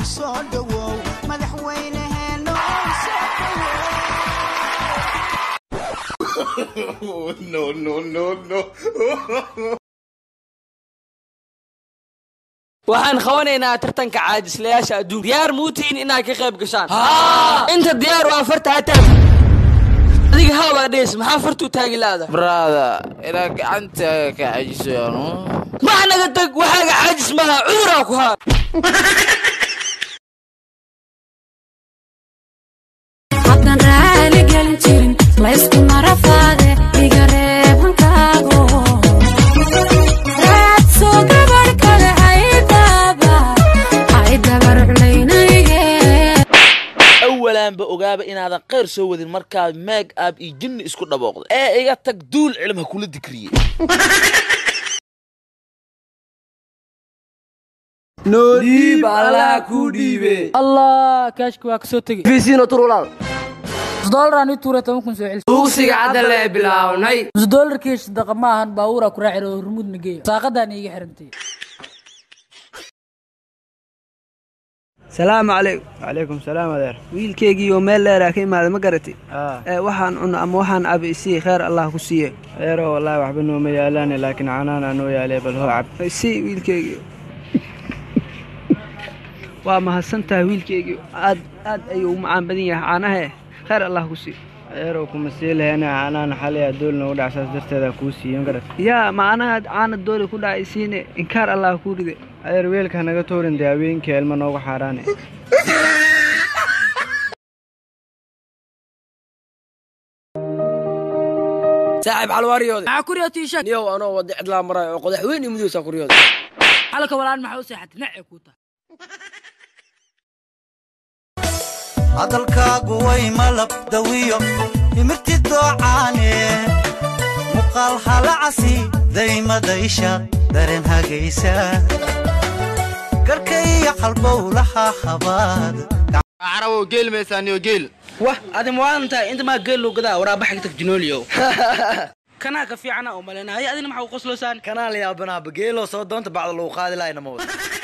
soo dhowow madaxweyneheeno soo no, no, no, no. waxaan qabanaynaa tartanka caajislayaasha adduunka diyaar muutiin inaad ka qayb gashaan inta diyaar waa farta hataag adiga haabaa dhees maxaa fartuu taagi laada brada ilaa gacanta ka cajisoyaanu max naga tag waxaaga caajis maha cuduraa ku haa haddaan raali gelin jirin laysku marafaade iga reeb hankaago raadso gabar kale haydaba haydabar culaynayge awalaanba ogaaba inaadan khayr soo wadin markaad meeg aab iyo jinni isku dhabooqday ee iga tag duul cilm ha kula dikriyey dhiib allah kuu dhiibe allah kaashka waa kasoo tegey fiisiino turulaal doolaraan ii tuuray toban kun soo celi duugsiga cadda lee bilaawnay nus doolarkii sadaqa ma ahan baabuuraa ku raacir oo hormuudna geeya saaqadaan iiga xirantay salaamu calaykum calaykum salaam adeer wiilkeygii oo meel dheeraa ka imaada ma garatay aa ee waxaan cuno ama waxaan abi isii kheyr allah ku siiye adeero wallaahi waxba nooma yaalaane laakiin canaanaa noo yaalee bal hoo cab isii wiilkeygii waa mahadsan tahay wiilkeygii aad aad ayuu u macaan badan yahay caanahe kheyr allah ku siiye adeerow kuma sii laheena canaana xalay dool noogu dhac saas darteeda kuu siiyo ma garat yaa macnaha caana dooli ku dhacay siine inkaar allah kuu ride adeer weelka hanaga tuurin dee haweenkii ilma noogu xaaraane saaxiib xalwaariyooda maxaa kuriyo tiisha niyow anoo wada cidlaa marayo oo qodax weyn iyo mudowsaa kuryooda xalka walaan maxaa u seexatay nacay kuu tahay hadalkaagu way malab dawiyo imirti doocaane muqaal halacasi daymadaysha dareen hagaysa garka iyo qalbowlaha habaad carabow geel maysaaniyo geel wah adi muwaadan tahay inta maa geel loo gadaa waraabaxa ka tag jinooliyow kanaa ka fiicana oo malena hay adina maxaa u qoslosaan kanaa la yaabanaaba geeloo soo doonta bacda lagu qaadi lahaynama wada